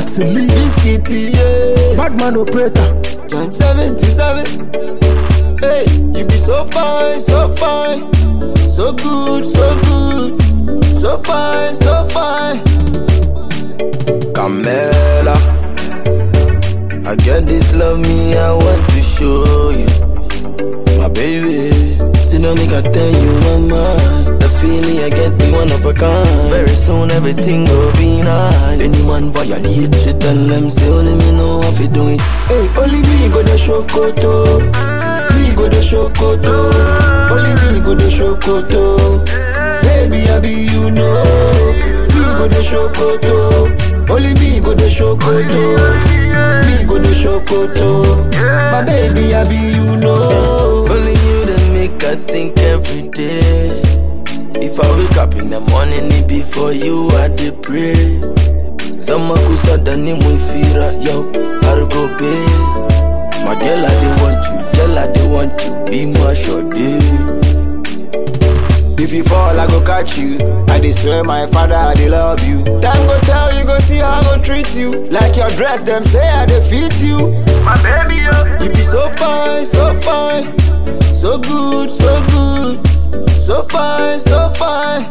Taxi lead. Biscuity, yeah. Badman operator. John 77. Hey, you be so fine, so fine. So good, so good. So fine, so fine. Camela. I get this love me, I want to show you. My baby. Still no make I tell you my mind. The feeling I get be one of a kind. Very soon everything will be nice. Anyone violate, she tell them say only me know how to do it. Hey, only me go the show koto. Me go the show koto. Only me go the show koto. Baby, I be you know. Me go the show koto. Only me go the show koto. Me go the show koto. My baby, I be you know. Only you that make I think every day. If I wake up in the morning, it be for you I dey pray. Sama kusada ni mwifira yo Argo be My girl I dey want you Girl I dey want you Be my shorty If you fall, I go catch you. I dey swear my father, I dey love you. Time go tell you, go see how I go treat you. Like your dress, them say I dey fit you. My baby, yo. You be so fine, so fine So good, so good So fine, so fine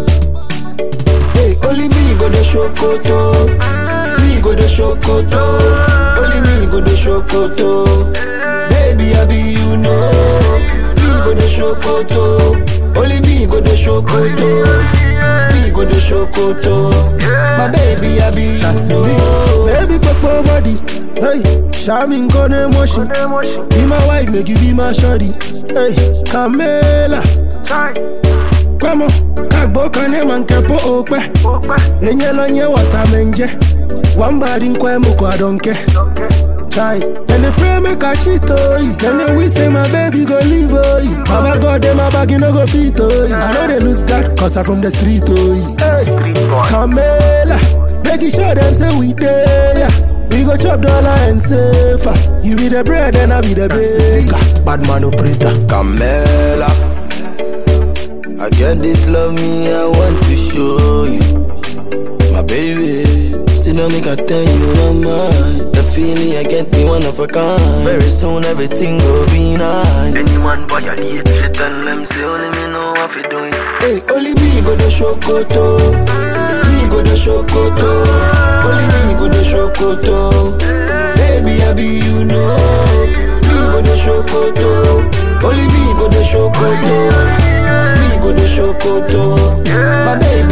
Hey, only me go the show koto Me go the show koto Only me go the show koto Baby, I be you know Me go the show koto Only me go the show koto Me go the show koto My baby, I be you know Baby, pop body. Hey, Shamin gone emotion. Be my wife, make you be my shorty. Hey, Camela. Come on, kagbo kane man kepo okpe. Enye lo nye wasa menje. One body nkwe muko adonke. Chai, then they pray make I cheat oh yeah. Then they wish say my baby go leave oh yeah. Baba God them my bag you no go fit oh yeah. I know they lose God cause I from the street oh yeah. Hey, Camela, making sure them say we there yeah. We go chop dollar and safer. You be the bread and I be the baker. Badman operator. Camela. I get this love me, I want to show you. My baby. Still no make I tell you my mind. The feeling I get be one of a kind. Very soon everything will be nice. Anyone violate, she tell them say only me know how to do it. Hey, only me go the show koto. Me go the show koto. Only me go the show koto. Baby, I be you know. Me go the show koto. Only me go the show koto. Me go the show koto. My baby.